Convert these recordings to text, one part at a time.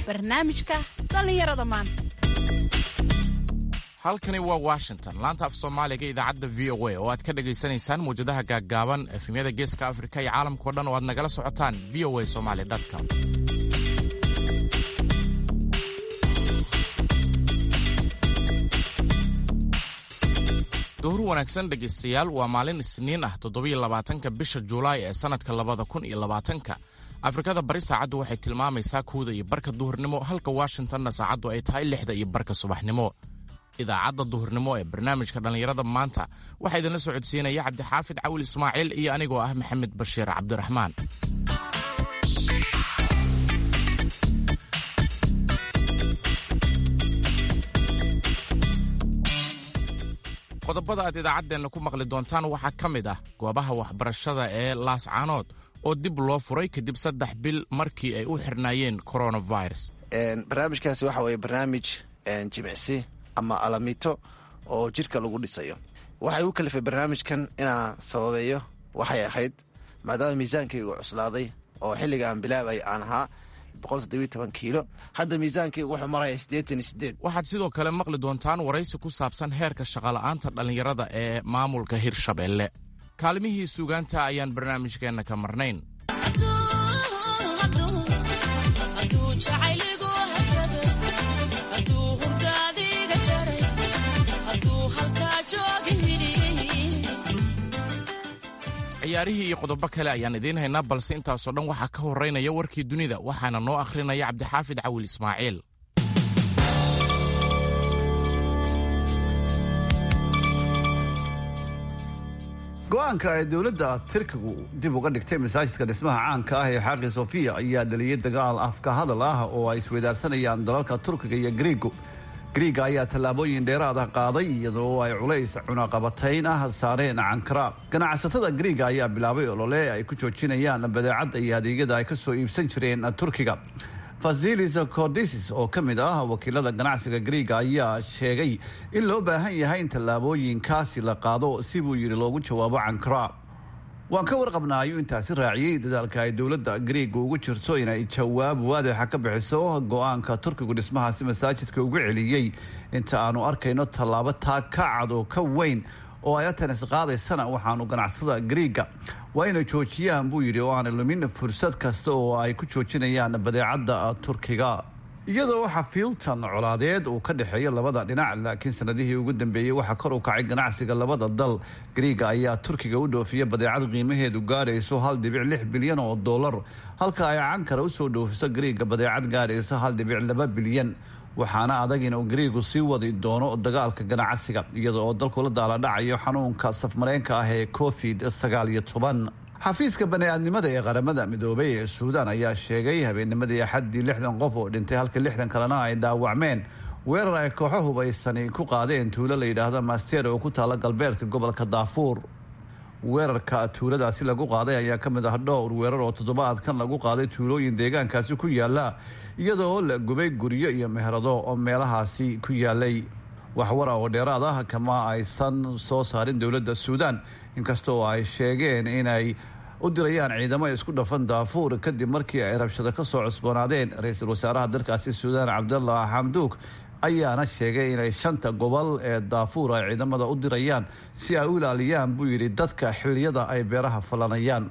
barnaamijka dhallinyarada maanta halkani waa washington laanta af soomaaliga idaacadda v o a oo aad ka dhagaysanaysaan mawjadaha gaaggaaban efemyada geeska afrika iyo caalamkao dhan oo aad nagala socotaan v o a somaly com duhur wanaagsan dhegaystayaal waa maalin isniin ah toddobiyo labaatanka bisha julaay ee sannadka labada kun iyo labaatanka afrikada bari saacaddu waxay tilmaamaysaa kowda iyo barka duhurnimo halka washingtonna saacaddu ay tahay lixda iyo barka subaxnimo idaacadda duhurnimo ee barnaamijka dhallinyarada maanta waxaa idinla socodsiinaya cabdixaafid cawil ismaaciil iyo anigoo ah maxamed bashiir cabdiraxmaan qodobada aad idaacaddeenna ku maqli doontaan waxaa ka mid ah goobaha waxbarashada ee laascaanood oo dib loo furay kadib saddex bil markii ay u xirnaayeen coronavirus barnaamijkaasi waxa weye barnaamij jimicsi ama alamito oo jirka lagu dhisayo waxay u kalifay barnaamijkan inaan sababeeyo waxay ahayd maadaama miisaankaygu cuslaaday oo xilliga aan bilaabay aan ahaa kiilo hadda miisaankaygu wuxuu maraya waxaad sidoo kale maqli doontaan waraysi ku saabsan heerka shaqola'aanta dhallinyarada ee maamulka hirshabeelle kaalimihii suugaanta ayaan barnaamijkeenna ka marnayn ciyaarihii iyo qodobo kale ayaan idiin haynaa balse intaasoo dhan waxaa ka horeynaya warkii dunida waxaana noo akhrinaya cabdixaafid cawil ismaaciil go-aanka ay dowladda tirkigu dib uga dhigtay masaajidka dhismaha caanka ah ee xaaqi sofiya ayaa dhaliyay dagaal afka hadal ah oo ay isweydaarsanayaan dalalka turkiga iyo griigo griiga ayaa tallaabooyin dheeraad ah qaaday iyadoo ay culays cunaqabatayn ah saareen cankara ganacsatada griiga ayaa bilaabay olole ay ku joojinayaan badeecadda iyo adeegyada ay ka soo iibsan jireen turkiga fasilis cordisis oo ka mid ah wakiilada ganacsiga griiga ayaa sheegay in loo baahan yahay in tallaabooyinkaasi la qaado si buu yidhi loogu jawaabo cankara waan ka warqabnaa ayuu intaasi raaciyey dadaalka ay dowladda griiga ugu jirto inay jawaab waadixa ka bixiso go-aanka turkigu dhismahaasi masaajidka ugu celiyey inta aanu arkayno tallaabo taa ka cad oo ka weyn oo ay atanis qaadaysana waxaanu ganacsada griiga waa inay joojiyaan buu yidhi oo aanay lumin fursad kasta oo ay ku joojinayaan badeecadda turkiga iyadoo xafiiltan colaadeed uu ka dhexeeyo labada dhinac laakiin sanadihii ugu dambeeyey waxaa kor u kacay ganacsiga labada dal griiga ayaa turkiga u dhoofiya badeecad qiimaheedu gaarayso hal dhibic lix bilyan oo dollar halka ay cankara usoo dhoofiso griiga badeecad gaaraysa hal dhibic laba bilyan waxaana adag inuu griigu sii wadi doono dagaalka ganacsiga iyada oo dalku la daaladhacayo xanuunka safmareenka ah ee covid sagaal iyo toban xafiiska bani-aadnimada ee qaramada midoobay ee suudaan ayaa sheegay habeennimadii axaddii lixdan qof oo dhintay halka lixdan kalena ay dhaawacmeen weerar ay kooxo hubaysani ku qaadeen tuulo la yidhaahdo master oo ku taala galbeedka gobolka daafuur weerarka tuuladaasi lagu qaaday ayaa ka mid ah dhowr weerar oo toddobaadkan lagu qaaday tuulooyin deegaankaasi ku yaala iyadoo la gubay guryo iyo meherado oo meelahaasi ku yaalay waxwara oo dheeraad ah kama aysan soo saarin dowladda suudaan inkasta oo ay sheegeen inay u dirayaan ciidamo isku dhafan daafuur kadib markii ay rabshado ka soo cusboonaadeen ra-iisul wasaaraha dalkaasi suudaan cabdallah xamduuk ayaana sheegay inay shanta gobol ee daafuur ay ciidamada u dirayaan si ay u ilaaliyaan buu yidhi dadka xilliyada ay beeraha falanayaan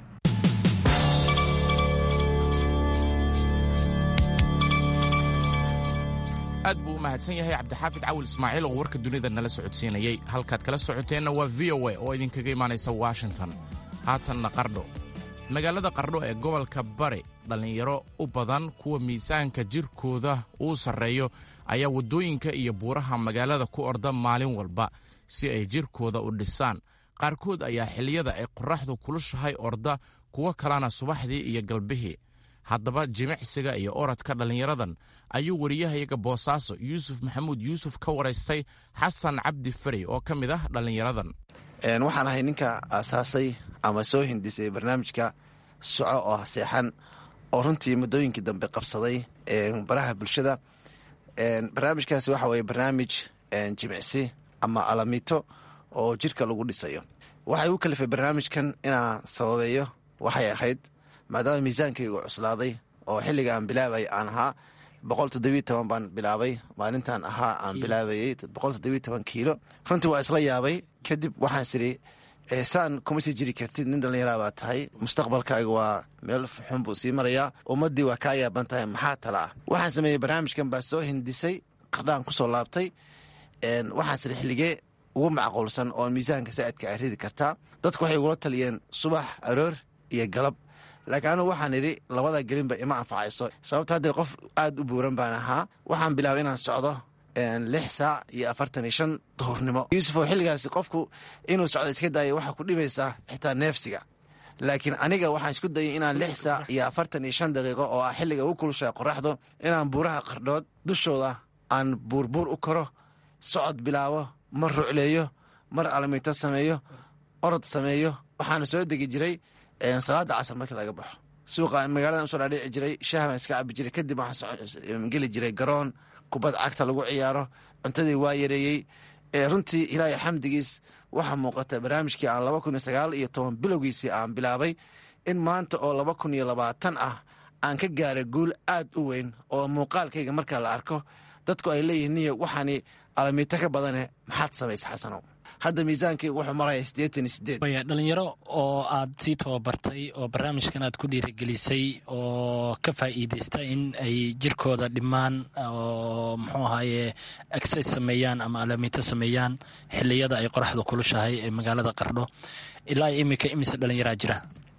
aad buu u mahadsan yahay cabdixaafid cawil ismaaciil oo warka dunida nala socodsiinayey halkaad kala socoteenna waa v o a oo idinkaga imaanaysa washington haatanna qardho magaalada qardho ee gobolka bari dhallinyaro u badan kuwa miisaanka jirkooda uu sarreeyo ayaa waddooyinka iyo buuraha magaalada ku orda maalin walba si ay jirkooda u dhisaan qaarkood ayaa xilliyada ay qorraxdu kulushahay orda kuwo kalena subaxdii iyo galbihii haddaba jimicsiga iyo orodka dhallinyaradan ayuu wariyahayaga boosaaso yuusuf maxamuud yuusuf ka waraystay xasan cabdi fari oo ka mid ah dhallinyaradan waxaan ahay ninka aasaasay ama soo hindisay barnaamijka soco oo haseexan oo runtii muddooyinkii dambe qabsaday baraha bulshada barnaamijkaasi waxa weye barnaamij jimicsi ama alamito oo jirka lagu dhisayo waxay u kalifay barnaamijkan inaan sababeeyo waxay ahayd maadaama miisaankaygu cuslaaday oo xilliga aan bilaabay aan ahaa boqol toddobiyo toban baan bilaabay maalintan ahaa aan bilaabayey boqol toddobiyo toban kiilo runtii waa isla yaabay kadib waxaan siri saan kuma sii jiri kartid nin dhallinyaraa baa tahay mustaqbalkaaga waa meel xun buu sii marayaa ummaddii waa kaa yaaban tahay maxaa tala ah waxaan sameeyey barnaamijkan baa soo hindisay qardhaan kusoo laabtay waxaan siri xilligee ugu macquulsan oo miisaanka saa'idka ay ridi kartaa dadku waxay igula taliyeen subax aroor iyo galab laakiin anugu waxaan idhi labada gelinba ima anfacayso sababta haddee qof aada u buuran baan ahaa waxaan bilaabay inaan socdo lix saac iyo afartan iyo shan duhurnimo yuusufoo xilligaasi qofku inuu socdo iska daayo waxaa ku dhibaysaa xitaa neefsiga laakiin aniga waxaan isku dayay inaan lix saac iyo afartan iyo shan daqiiqo oo ah xilliga ugu kulushaa qoraxdo inaan buuraha qardhood dushooda aan buurbuur u koro socod bilaabo mar rucleeyo mar alamiito sameeyo orod sameeyo waxaana soo degi jiray salaada casar markii laga baxo suuqa magaalada usoo dhaadhici jiray shaah baan iska cabi jiray kadib waxaan geli jiray garoon kubad cagta lagu ciyaaro cuntadii waa yareeyey runtii ilaahay xamdigiis waxaa muuqata barnaamijkii aan laba kun iyo sagaal iyo toban bilowgiisii aan bilaabay in maanta oo laba kun iyo labaatan ah aan ka gaaray guul aad u weyn oo muuqaalkayga markaa la arko dadku ay leeyihiin niyo waxaani alamiito ka badane maxaad samaysa xasanow hadda miisaankii wuxuu maraya siddeetan iyo sideed waya dhalinyaro oo aad sii tababartay oo barnaamijkan aad ku dhiirigelisay oo ka faa'iidaysta in ay jirkooda dhimaan oo muxuu ahaaye exercise sameeyaan ama alamiito sameeyaan xiliyada ay qoraxda kulushahay ee magaalada qardho ilaa iminka imise dhalinyaraa jira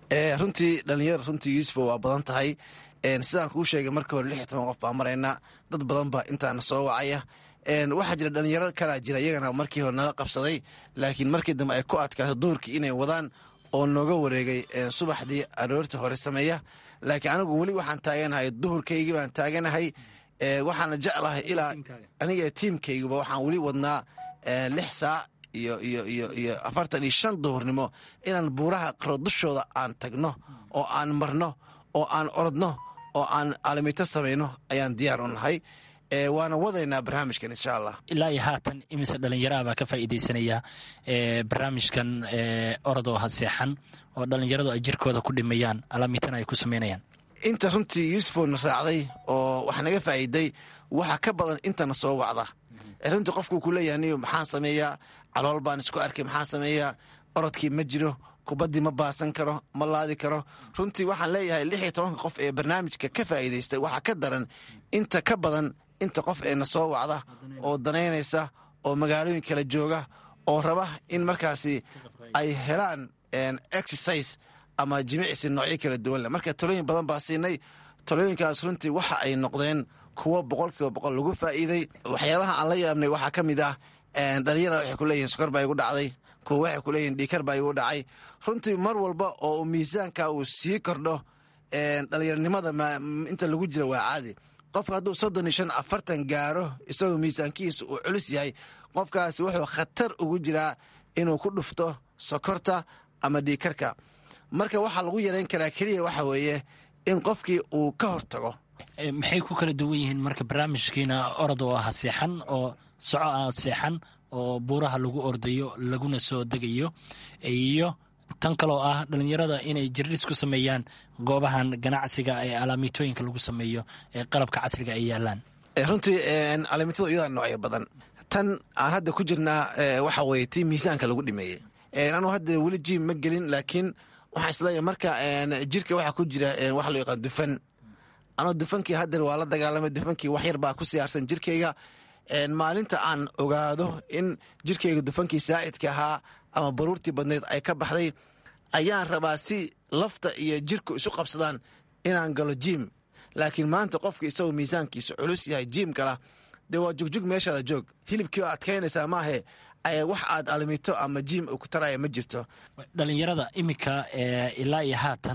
runtii dhalinyaro runtii yuusufa waa badan tahay sidaan kuu sheegay markii hore lix iyo toban qof baa maraynaa dad badan baa intaana soo wacaya waxaa jira dhalinyaro kalaa jira iyagana markii hore nala qabsaday laakiin markii dambe ay ku adkaato duurkii inay wadaan oo nooga wareegay subaxdii aroortii hore sameeya laakiin anigu weli waxaan taaganahay duhurkaygii baan taaganahay waxaana jeclahay ilaa aniga tiimkayguba waxaan weli wadnaa lix saac iyo iyo iyo iyo afartan iyo shan duhurnimo inaan buuraha qaro dushooda aan tagno oo aan marno oo aan orodno oo aan alamito samayno ayaan diyaar u nahay waana wadaynaa barnaamijkan insha allah ilaa iyo haatan imise dhalinyaraha baa ka faa'iidaysanaya barnaamijkan orodoo haseexan oo dhalinyaradu ay jirkooda ku dhimayaan alaamitana ay ku samaynayaan inta runtii yuusufona raacday oo wax naga faa'iiday waxa ka badan intana soo wacda runtii qofkuu ku leeyahay niyo maxaan sameeyaa calool baan isku arkay maxaan sameeyaa orodkii ma jiro kubaddii ma baasan karo ma laadi karo runtii waxaan leeyahay lix iyo tobanka qof ee barnaamijka ka faa'iidaystay waxaa ka daran inta ka badan inta qof ee na soo wacda oo danaynaysa oo magaalooyin kala jooga oo raba in markaasi ay helaan exercise ama jimicsi noocyo kala duwan leh marka talooyin badan baa siinay talooyinkaas runtii waxa ay noqdeen kuwo boqolkiiba boqol lagu faa'iiday waxyaabaha aan la yaabnay waxaa ka mid ah dhalinyara waxay ku leeyihin sukor baa igu dhacday kuwa waxay ku leeyihin dhiikar baa igu dhacay runtii mar walba oo miisaanka uu sii kordho dhalinyaronimada inta lagu jira waa caadi qofka hadduu soddon iyo shan afartan gaaro isagoo miisaankiisa uu culus yahay qofkaasi wuxuu khatar ugu jiraa inuu ku dhufto sokorta ama dhiikarka marka waxaa lagu yarayn karaa keliya waxa weeye in qofkii uu ka hortago maxay ku kala duwan yihiin marka barnaamijkiina orod oo ah seexan oo soco ah seexan oo buuraha lagu ordayo laguna soo degayo iyo tan kaloo ah dhalinyarada inay jirdhis ku sameeyaan goobahan ganacsiga ee alaamiitooyinka lagu sameeyo ee qalabka casriga ay yaalaan runtii alaamiitada iyadaa noocyo badan tan aan hadda ku jirnaa waxa weye tii miisaanka lagu dhimeeyey anuu hadda weli jiim ma gelin laakiin waxaan isleeyahay marka jirka waxaa ku jira waxa loo yaqaan dufan anuu dufankii haddeer waa la dagaalamay dufankii wax yar baa ku siyaarsan jirkayga maalinta aan ogaado in jirkayga dufankii saa'idka ahaa ama baruurtii badnayd ay ka baxday ayaan rabaa si lafta iyo jirku isu qabsadaan inaan galo jiim laakiin maanta qofka isagoo miisaankiisa culus yahay jiim gala dee waa jugjug meeshaada joog hilibkii oo adkaynaysaa maahe wax aad almito ama jiim ku taraya ma jirto dhalinyarada iminka ilaa iyo haatan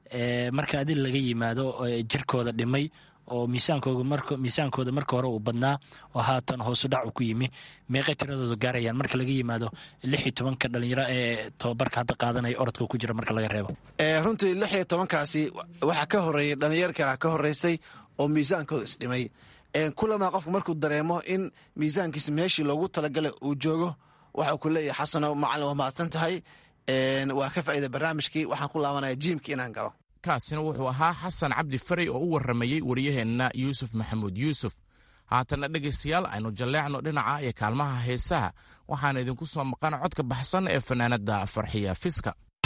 marka adil laga yimaado jirkooda dhimay oo miisaankooda marka hore uu badnaa oo haatan hoosu dhac uu ku yimi meeqay tiradooda gaarayaan marka laga yimaado lix iyo tobanka dhalinyaro ee tobabarka hadda qaadanaya orodka ku jira marka laga reebo runtii lix iyo tobankaasi waxaa ka horeeyay dhalinyar kala ka horeysay oo miisaankooda isdhimay kulamaa qofku markuu dareemo in miisaankiisa meeshii loogu talagalay uu joogo waxau ku leeyahay xasano macalin waa mahadsan tahay waa ka faa'iida barnaamijkii waxaan ku laabanaya jiimkii inaan galo kaasina wuxuu ahaa xasan cabdi farey oo u warramayey wariyaheenna yuusuf maxamuud yuusuf haatanna dhegaystayaal aynu jalleecno dhinaca iyo kaalmaha heesaha waxaana idinku soo maqan codka baxsan ee fanaanadda farxiya fiska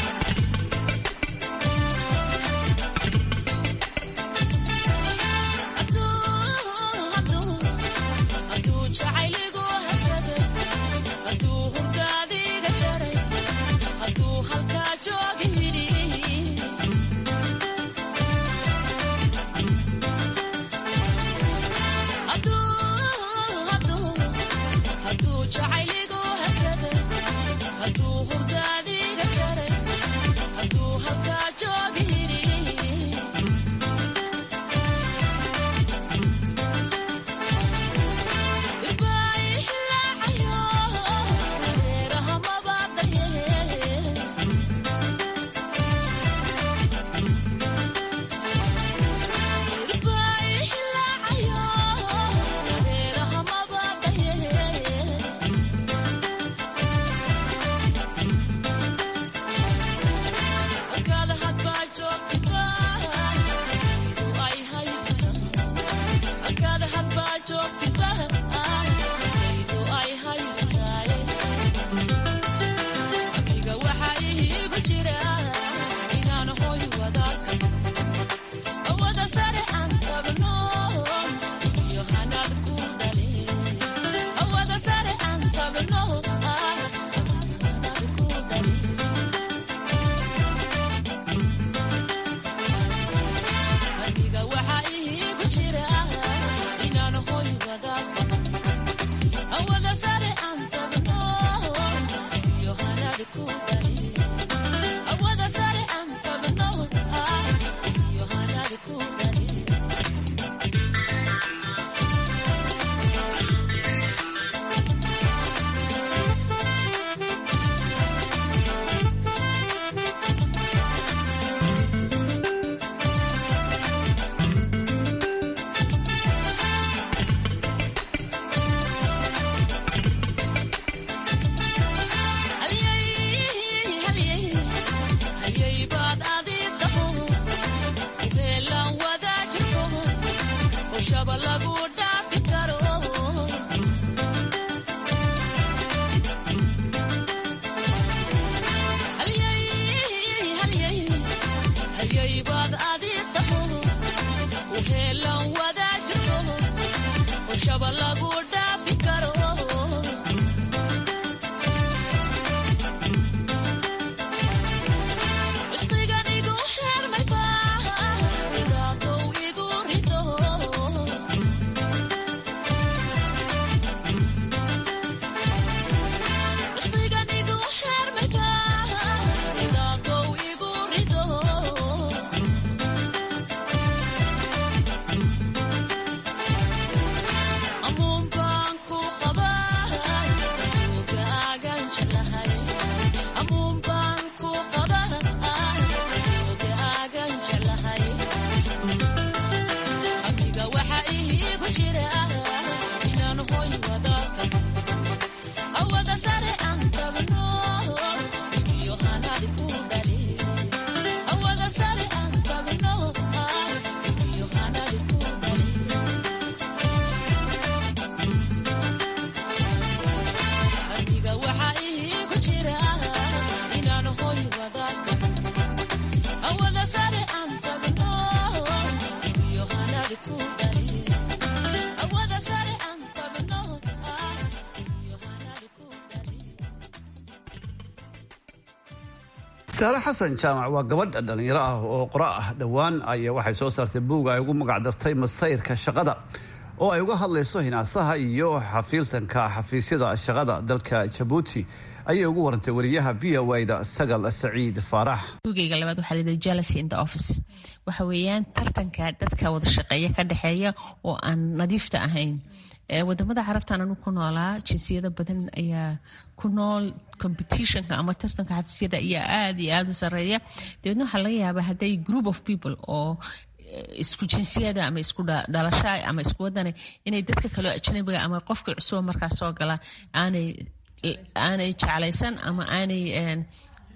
saare xasan jaamac waa gabadha dhallinyaro ah oo qora ah dhowaan aya waxay soo saartay buug ay ugu magac dartay masayrka shaqada oo ay uga hadlayso hinaasaha iyo xafiiltanka xafiisyada shaqada dalka jabuuti ayay ugu warantay wariyaha v o da sagal saciid faarax buugeyga labaad waxaa layidhaha jealousy in the office waxa weeyaan tartanka dadka wada shaqeeya ka dhexeeya oo aan nadiifta ahayn wadamada carabtan anu ku noolaa jinsiyado badan ayaa ku nool competitionka ama tartanka xafiisyada ayaa aada iyo aada u sareeya dabeedna waxaa laga yaabaa hadday group of people oo isku jinsiyada ama isku dhalasha ama isku wadana inay dadka kaleo ajnabiga ama qofka cusuba markaas soo gala aanay aanay jeclaysan ama aanay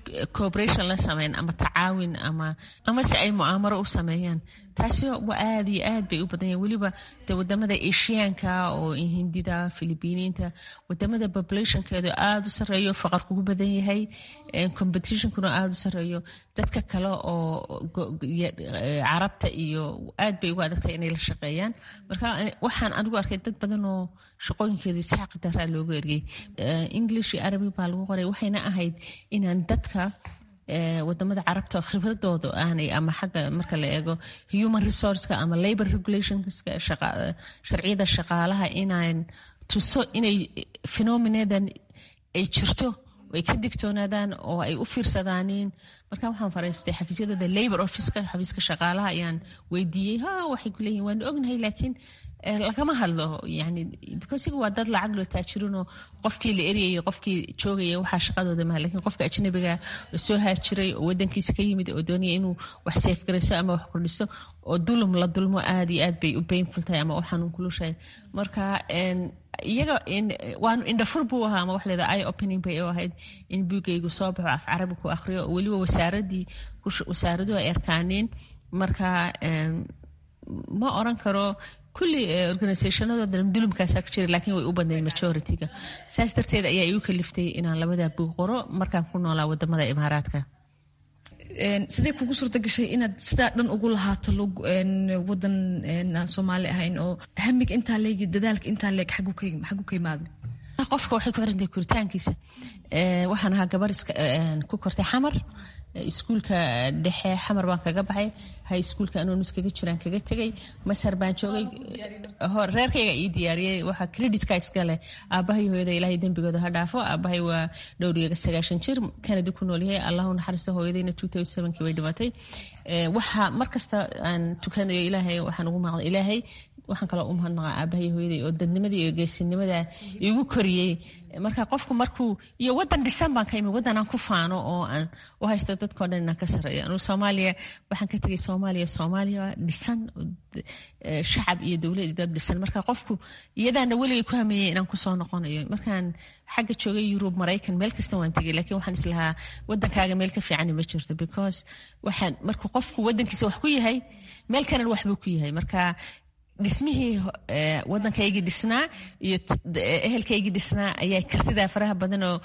cooperation la sameyn ama tacaawin ama amase ay mu'aamaro u sameeyaan taasi waa aad iyo aad bay u badan yahin weliba de wadamada asiyaanka oo hindida filibiiniinta wadamada populationkeedu aada u sareeyo faqarku ku badan yahay competitionkuna aada u sareeyo dadka kale oo carabta iyo aad bay ugu adagtahay inay la shaqeeyaan marka waxaan anigu arkay dad badan oo shaqooyinkeedii saaqi daraa loogu ergey english iyo arabi baa lagu qoray waxayna ahayd inaan dadka wadamada carabta khibradooda aanay ama xagga marka la eego human resourceka ama labor regulationska sharciyada shaqaalaha inaan tuso inay phenomenadan ay jirto ay ka digtoonaadaan oo ay u fiirsadaaniin marka waxaan faraystay xafiisyadooda labor officeka xafiiska shaqaalaha ayaan weydiiyey ha waxay ku leeyihin waanu ognahay laakiin lagama hadlo yani bcosiga waa dad lacag loo taajirinoo qofkii la eryayay qofkii joogaya waxaa shaqadooda maha lakin qofka ajnabiga soo haajiray oo wadankiisa ka yimid oo doonaya inuu wax seefgarayso ama wax kordhiso oo dulum la dulmo aad iyo aad bay u baynful tahay ama u xanuun kulushahay marka iyaga waanu indhafur buu ahaa ama wax leeda i opening bay u ahayd in buugaygu soo baxo af carabi ku akhriyo oo weliba wasaaradii wasaaraduhu ay arkaaneen marka ma oran karo kulli organisationada dulumkaasaa ku jira lakiin way u badnayd majority-ga saas darteed ayaa igu kaliftay inaan labadaa buug qoro markaan ku noolaa wadamada imaaraadka sidee kugu suurta gashay inaad sidaa dhan ugu lahaato wadan aan soomaali ahayn oo hamiga intaa leegi dadaalka intaa leeg xagu ka imaada qofka waxay ku xirantahay koritaankiisa waxaan ahaa gabar ku kortay xamar iskuulka dhexe xamar baan kaga baxay hay iskuulka anonus kaga jiraan kaga tegay masar baan joogay reerkayga ii diyaariyey waxaa creditka iskale aabahay hooyada ilaahay dembigooda ha dhaafo aabahay waa dhowriyaga sagaashan jir canada ku nool yahay allahu naxariisto hooyadayna two thousand sevenkii bay dhimatay waxa markasta aan tukanayo ilaahay waxaan ugu maaqda ilaahay waxaan kaloo u mahadnaqaa aabahay hooyaday oo dadnimadii iyo geesinimada igu koriyey marka qofku markuu iyo wadan dhisan baan ka imi wadan aan ku faano oo aan u haysto dadkao dhan inaan ka sarreeyo anugu soomaaliya waxaan ka tegay soomaaliya soomaaliya dhisan shacab iyo dowlad iyo dad dhisan marka qofku iyadaana weligay ku hameeyey inaan kusoo noqonayo markaan xagga joogay yurub maraykan meel kasta waan tegay lakiin waxaan islahaa wadankaaga meel ka fiicani ma jirto because waxaan markuu qofku wadankiisa wax ku yahay meel kalena waxbuu ku yahay marka dhismihii waddankaygii dhisnaa iyo ehelkaygii dhisnaa ayaa kartidaa faraha badan oo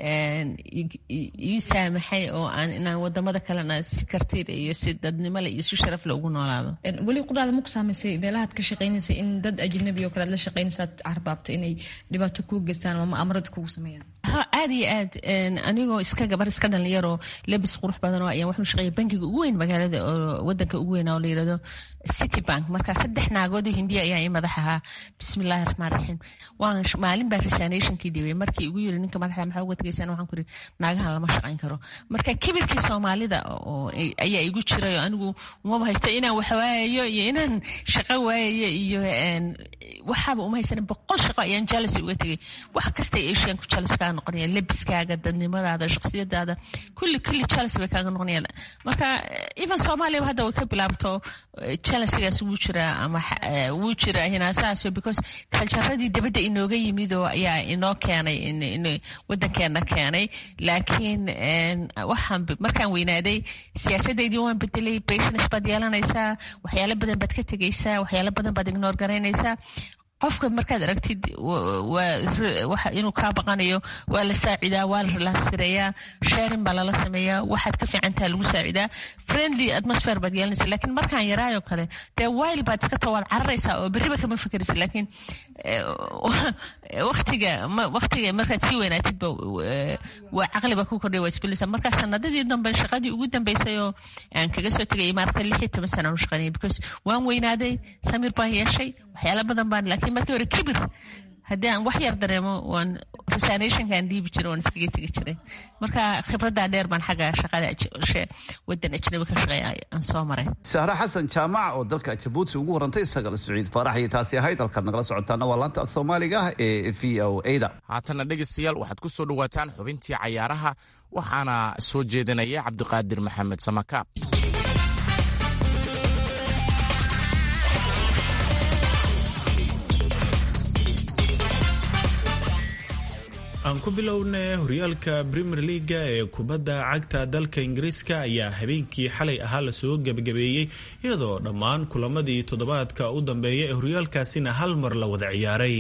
ii saamaxay oo aan inaan wadamada kalena si kartida iyo si dadnimole iyo si sharafle ugu noolaado weli qudhaada maku saamaysay meelahaad ka shaqaynaysay in dad ajnabi oo kale ad la shaqaynaysaad carbaabta inay dhibaato kuu geystaan ama amrada kugu sameeyaan ha aad iyo aad anigoo iska gabar iska dhalinyaroo lebis qurux badan oo ayaan waxu shaqeeya bankiga ugu weyn magaalada oo wadanka ugu weyn oo la yirahdo city bank marka saddex naagood oo hindiya ayaa ii madax ahaa bismillahi raxmaan raxiim waan maalin baa resignationkii dhibay markii igu yiri ninka madaxda maxaa uga tegaysaan waxaan ku iri naagahan lama shaqayn karo marka kibirkii soomaalida oo ayaa igu jiray oo anigu umaba haysto inaan wax waayayo iyo inaan shaqo waayayo iyo waxaaba uma haysanin boqol shaqo ayaan jealousy uga tegay wax kastay asian ku jealous kaa noqonayaan lebiskaaga dadnimadaada shakhsiyadaada kulli kulli jealous bay kaaga noqonayaan marka even soomaaliya hadda way ka bilaabto jealousigaas wuu jiraa ama wuu jiraa hinaasahaas because kaljaradii dibadda inooga yimid oo ayaa inoo keenay wadankeena keenay laakiin waxaan markaan weynaaday siyaasadeydii waan bedelay patience baad yeelanaysaa waxyaalo badan baad ka tegaysaa waxyaalo badan baad ignore garaynaysaa qofka markaad aragtid inuu kaa baqanayo waa la saacidaa waa la relaxgareeyaa sharing baa lala sameeyaa waxaad ka fiicantaha lagu saacidaa friendly atmosphere baad yeelanaysa lakiin markaan yaraayo kale dee wile baad iska too waad cararaysaa oo berriba kama fikeraysa laakiin watiga waqtiga markaad sii weynaatidba waa caqliba ku kordhay waa isbelaysa markaa sanadadii dambe shaqadii ugu dambeysay oo aan kaga soo tegay imaarata lix iyo toban sana aan u shaqaynaya because waan weynaaday samir baan yeeshay waxyaala badan baan laakiin markii hore kibir haddii aan wax yar dareemo waan resignationkaan dhiibi jiray waan iskaga tegi jiray marka khibraddaa dheer baan xagga shaqada wadan ajnabi ka shaqeeya aan soo maray sahre xasan jaamac oo dalka jabuuti ugu warantay isagala siciid faarax iyo taasi ahayd halkaad nagala socotaana waa laanta af soomaaliga ah ee v o a da haatana dhegaystayaal waxaad ku soo dhowaataan xubintii cayaaraha waxaana soo jeedinaya cabdiqaadir maxamed samakaab aan ku bilownay horyaalka premier leaga ee kubadda cagta dalka ingiriiska ayaa habeenkii xalay ahaa lasoo gebagabeeyey iyadoo dhammaan kulamadii toddobaadka u dambeeya ee horyaalkaasina hal mar la wada ciyaaray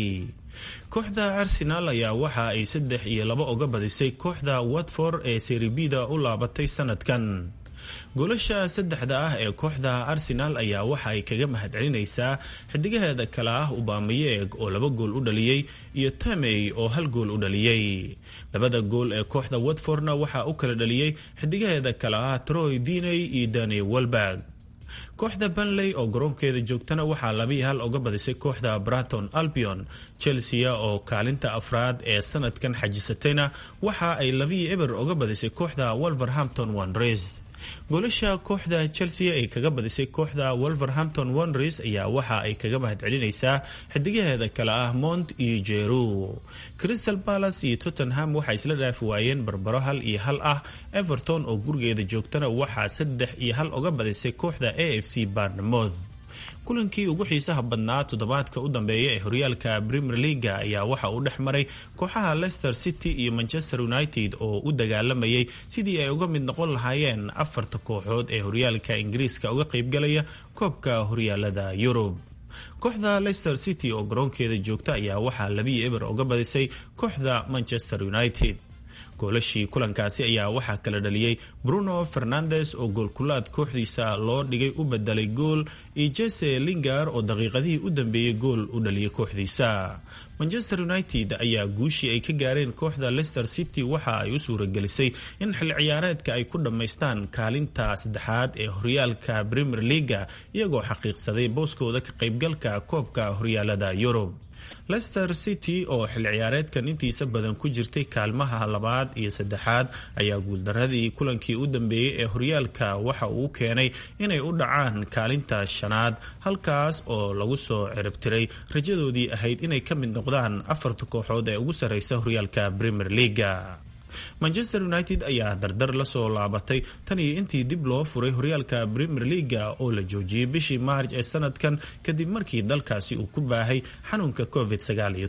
kooxda arsenal ayaa waxa ay saddex iyo laba uga badisay kooxda watford ee seribida u laabatay sanadkan goolasha saddexda ah ee kooxda arsenal ayaa waxa ay kaga mahadcelinaysaa xidigaheeda kale ah ubamayeeg oo laba gool u dhaliyey iyo tamey oo hal gool u dhaliyey labada gool ee kooxda watfordna waxaa u kala dhaliyey xidigaheeda kale ah troy diney iyo dani welberg kooxda banley oo garoonkeeda joogtana waxaa labii hal uga badisay kooxda braton albion chelsea oo kaalinta afraad ee sanadkan xajisatayna waxa ay labii eber uga badisay kooxda wolverhampton wanres goolasha kooxda chelsea ay kaga badisay kooxda wolverhampton wanres ayaa waxa ay kaga mahadcelinaysaa xidigaheeda kale ah mont iyo jeru crystal palace iyo tottenham waxay isla dhaafi waayeen barbaro hal iyo hal ah everton oo gurigeeda joogtana waxaa saddex iyo hal uga badisay kooxda a f c barnamouth kulankii ugu xiisaha badnaa toddobaadka u dambeeya ee horyaalka premier leaga ayaa waxa uu dhex maray kooxaha leicester city iyo manchester united oo u dagaalamayay sidii ay uga mid noqon lahaayeen afarta kooxood ee horyaalka ingiriiska uga qaybgalaya koobka horyaalada yurub kooxda leicester city oo garoonkeeda joogta ayaa waxaa labii eber uga badisay kooxda manchester united goolashii kulankaasi ayaa waxaa kala dhaliyey bruno fernandes oo goolkulaad kooxdiisa loo dhigay u bedelay gool iyo jese lingar oo daqiiqadihii u dambeeyey gool u dhaliyay kooxdiisa manchester united ayaa guushii ay ka gaareen kooxda leicester city waxa ay u suuragelisay in xil ciyaareedka ay ku dhammaystaan kaalinta saddexaad ee horyaalka premier leaga iyagoo xaqiiqsaday booskooda ka qaybgalka koobka horyaalada yurub leicester city oo xil ciyaareedkan intiisa badan ku jirtay kaalmaha labaad iyo saddexaad ayaa guuldaradii kulankii u dambeeyey ee horyaalka waxa uu keenay inay u dhacaan kaalinta shanaad halkaas oo lagu soo ciribtiray rajadoodii ahayd inay ka mid noqdaan afarta kooxood ee ugu sarreysa horyaalka premier leaga manchester united ayaa dardar lasoo laabatay tan iyo intii dib loo furay horyaalka premier leaga oo la joojiyey bishii maarj ee sanadkan kadib markii dalkaasi uu ku baahay xanuunka covid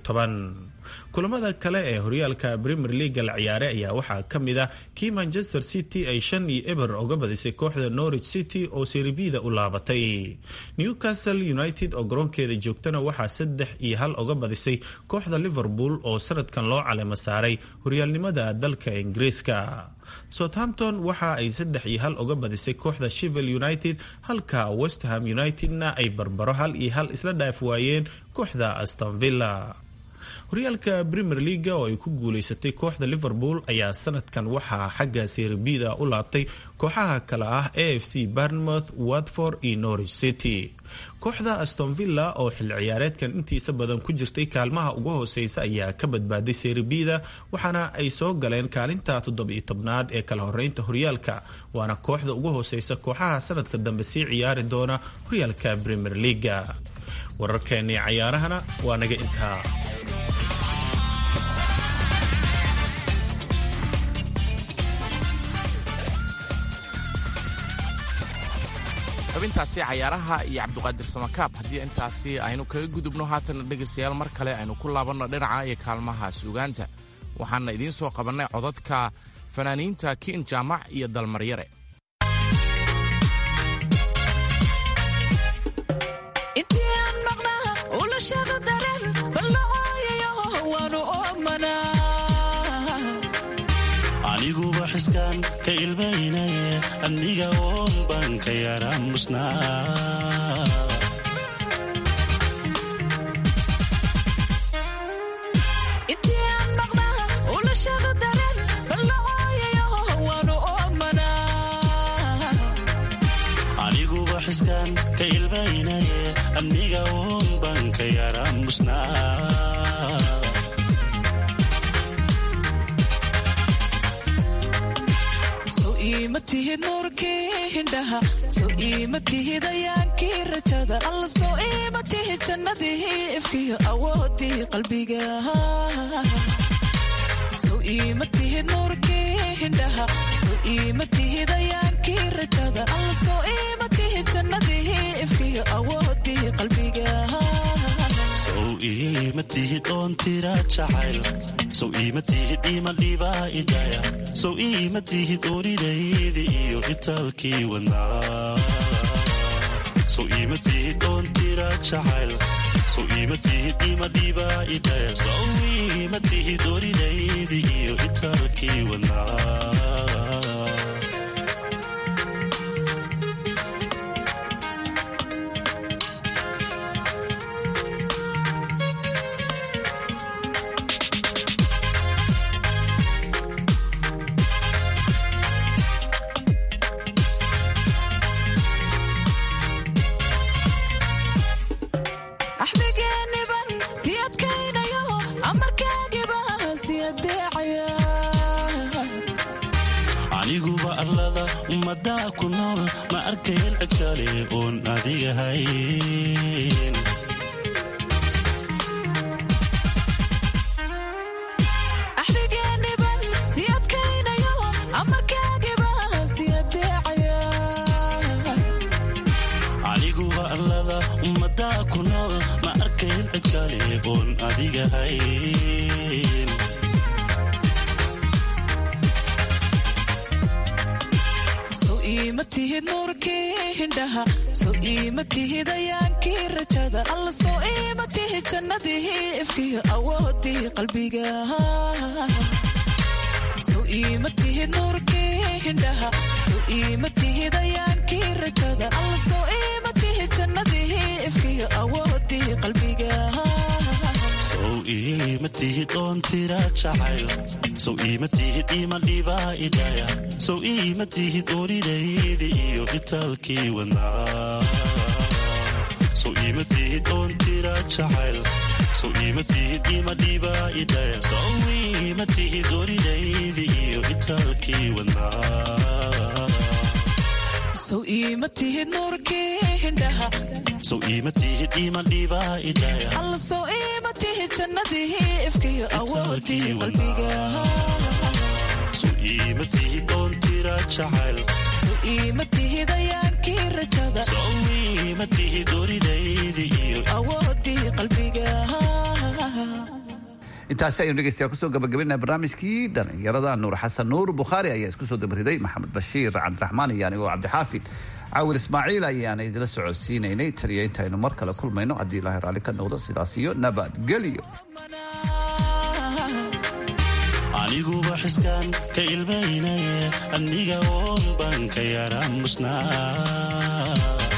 kulamada kale ee horyaalka premier leaga la ciyaaray ayaa waxaa ka mid ah kii manchester city ay shan iyo eber uga badisay kooxda norwich city oo seribida u laabatay newcastle united oo garoonkeeda joogtana waxaa saddex iyo hal uga badisay kooxda liverpool oo sanadkan loo calemo saaray horyaalnimada dalka ingiriiska southampton waxa ay saddex iyo hal uga badisay kooxda shivel united halka westham unitedna ay barbaro hal iyo hal isla dhaaf waayeen kooxda astonvilla horyaalka premier leaga oo ay ku guuleysatay kooxda liverpool ayaa sanadkan waxaa xagga serbida u laabtay kooxaha kale ah a f c barnmouth watford iyo norwich city kooxda astonvilla oo xil ciyaareedkan intiisa badan ku jirtay kaalmaha ugu hooseysa ayaa ka badbaaday serbida waxaana ay soo galeen kaalinta toddobiyo tobnaad ee kala horeynta horyaalka waana kooxda ugu hooseysa kooxaha sanadka dambe sii ciyaari doona horyaalka premier leaga wararkeennii cayaarahana waa naga intaa xubintaasi cayaaraha iyo cabduqaadir samakaab haddii intaasi aynu kaga gudubno haatana dhegaystayaal mar kale aynu ku laabanno dhinaca iyo kaalmaha suugaanta waxaana idiin soo qabannay codadka fanaaniinta kiin jaamac iyo dalmaryare aniguba xiskaan ka ilmaynaye aniga oon baan ka yara musnaa aniguba xiskaan ka ilmaynaye aniga oon baan ka yara musnaa ima tihid nuurkii hindhaha so ima tihid ayaankii rajada alla soo ima tihid jannadii ifkiyo awoodii qalbiga so ima tihid nuurkii hindhaha so ima tihid ayaankii rajada alla soo ima tihid jannadii ifkiyo awoodii qalbiga sow iima tihid oon tira jacayl sow iima tihid ima dhibaa idhaya sow iima tihid oridaydi iyo itaalkii wadnaa sow iima tihid oon tira jacayl sow iima tihid ima dhibaa idhaya sow iima tihid oridaydi iyo itaalkii wadnaa axdigeeniban si adkaynayo amarkaagiba si adeecaya aniguba arlada ummadaa ku nool ma arkayn cid kale oon adigahayn axdigeeniban si adkaynayo amarkaagiba si adeecaya aniguba arlada ummadaa ku nool ma arkayn cid kale oon adigahayn sow iima tihid nuurkii hindhaha sow iima tihid ayaankii rajada alla sow iima tihid jannadii ifkiyo awoodii qalbiga sow iima tihid nuurkii hindhaha sow iima tihid ayaankii rajada alla sow iima tihid jannadii ifkiyo awoodii qalbiga sow iima tihid oon tira jacayl sow iima tihid ima dhibaa idhaya sow iima tihid oridaydi iyo itaalkii wadnaa sow iima tihid oon tira jacayl sow iima tihid ima dhibaa idhaya sow iima tihid oridaydi iyo itaalkii wadnaa sow iima tihid nuurkii hindhaha sow iima tihid ima dhibaa idhaya alla sow iima tihid jannadii ifkiyo awoodii qalbiga sow iima tihid oon tira jacayl sow iima tihid ayaankii rajada sow iima tihid oridaydi iyo awoodii qalbiga intaasi aynu dhegeystayaa kusoo gabagabinaa barnaamijkii dhalinyarada nuur xasan nuur bukhaari ayaa isku soo dabariday maxamed bashiir cabdiraxmaan iyo anigoo cabdixaafid caawil ismaaciil ayaana idila socodsiinaynay taliya intaynu mar kale kulmayno haddii ilaahay raalli ka noqdo sidaas iyo nabadgelyo aniguba xiskaan ka ilmaynaye aniga oon baan ka yara musnaa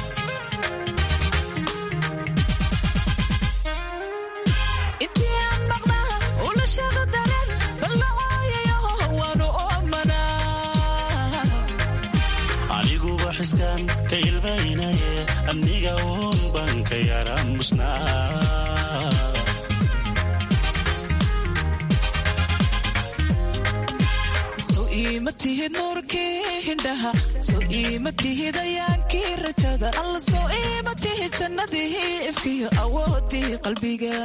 intii aan maqnaa ulashada dareen balla ooyayo waanu oomanaa aniguba xiskaan ka ilmaynaye aniga oon baan ka yara musnaa sow iima tihid nuurkii hindhaha sow iima tihid ayaankii rajada alla sow iima tihid jannadii ifkiyo awoodii qalbiga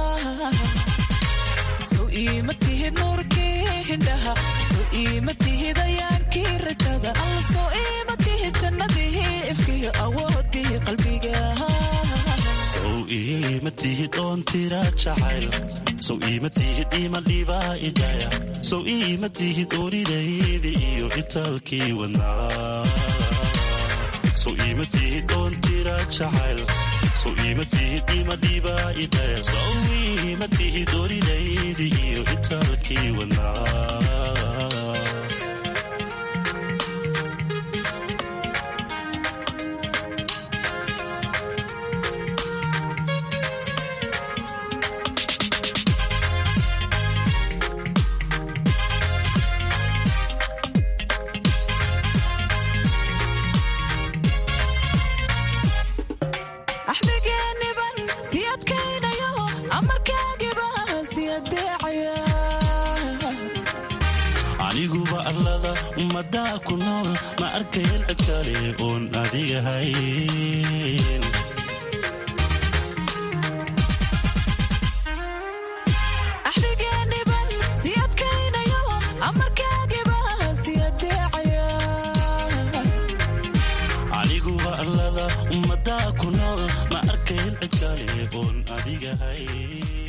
sow iima tihid nuurkii hindhaha sow iima tihid ayaankii rajada alla sow iima tihid jannadii ifkiyo awoodii qalbiga sow iima tihid oon tira jacayl sow iima tihid ima dhibaa idhaya sow iima tihid oridaydi iyo itaalkii wadnaa sow iima tihid oon tira jacayl sow iima tihid ima dhibaa idhaya sow iima tihid oridaydi iyo itaalkii wadnaa axdigeeniban si adkaynayo amarkaagiba si adeecaya aniguba arlada ummadaa ku nool ma arkayn cid kale oon adigahayn axdigeeniban si adkaynayo amarkaagiba si adeecaya aniguba arlada ummadaa ku nool ma arkayn cid kale oon adigahay